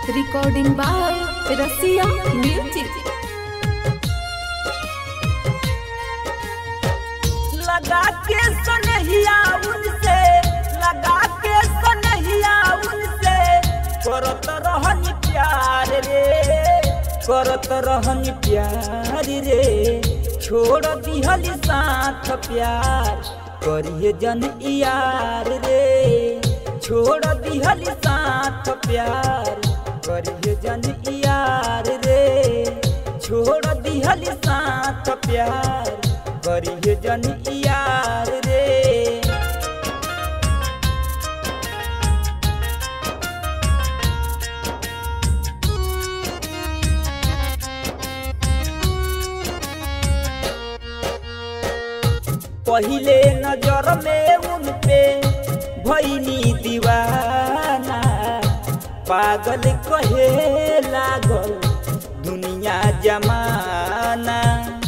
Recording by Rasia Music. लगा के सनहिया उनसे लगा के सनहिया उनसे करत रहन प्यार रे करत रहन प्यार रे छोड़ दिहल साथ प्यार करिए जन यार रे छोड़ दिहल साथ प्यार करिए जन यार रे छोड़ दिहल साथ प्यार करिए जन यार रे पहिले नजर में उन पे भैनी दीवाना पागल कहे लागल दुनिया जमाना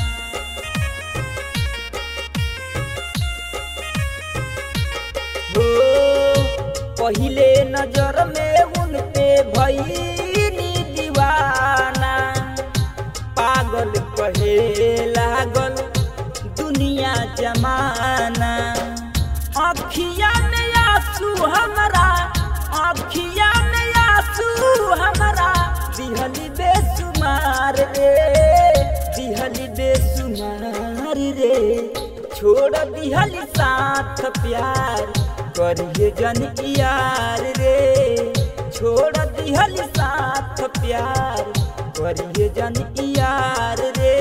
हो पहिले नजर में उन पे भैनी दीवाना पागल कहे लागल दुनिया जमाना अखिया में आंसू हमरा अखिया में आंसू हमरा दिहली बेसुमार रे दिहली बेसुमार रे छोड़ दिहली साथ प्यार करिए जन यार रे छोड़ दिहली साथ प्यार करिए जन यार रे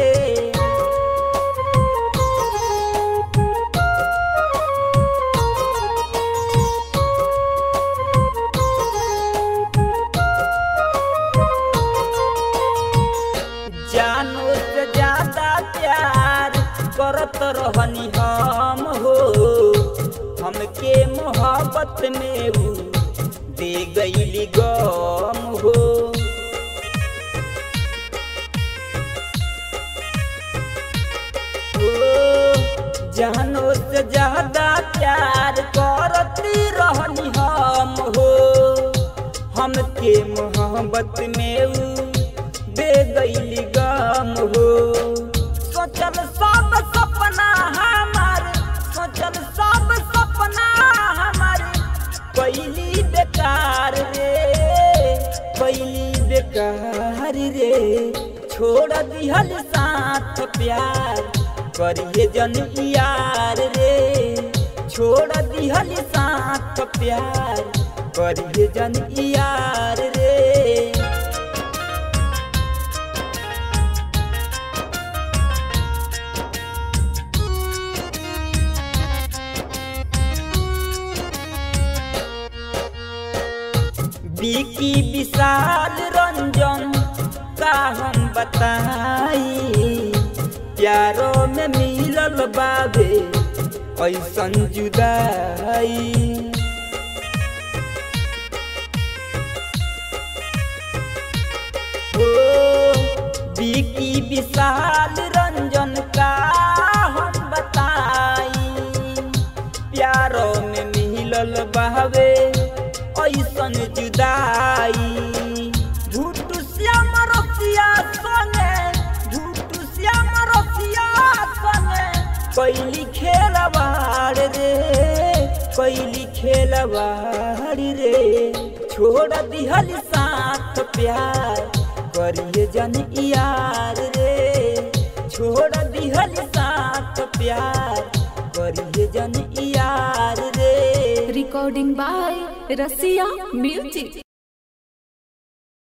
जानो से ज्यादा प्यार करत रहनी हम हो हमके मोहब्बत में ऊ दे गईली गम हो ओ, जानो से ज्यादा प्यार करती रहनी हम हो हमके मोहब्बत में ऊ दे गईली गम हो सोचल सब सपना हमार सोचल सब सपना हमार पहली बेकार रे पहली बेकार रे छोड़ दिहल साथ प्यार करिए जन यार रे छोड़ दिहल साथ प्यार करिए जन यार रे बिकी विशाल रंजन का हम बताई प्यारो में मिलल बाबे ऐसन जुदाई ओ बिकी विशाल रंजन का हम बताई प्यारो में मिलल बहवे ऐसन जुदाई झूठ श्याम रसिया संगे झूठ श्याम रसिया संगे कैली खेलवाड़ रे कैली खेलवाड़ रे छोड़ दिहल साथ प्यार करिए जन यार रे छोड़ दिहल साथ प्यार करिए जन यार रे Recording by Rasia Music.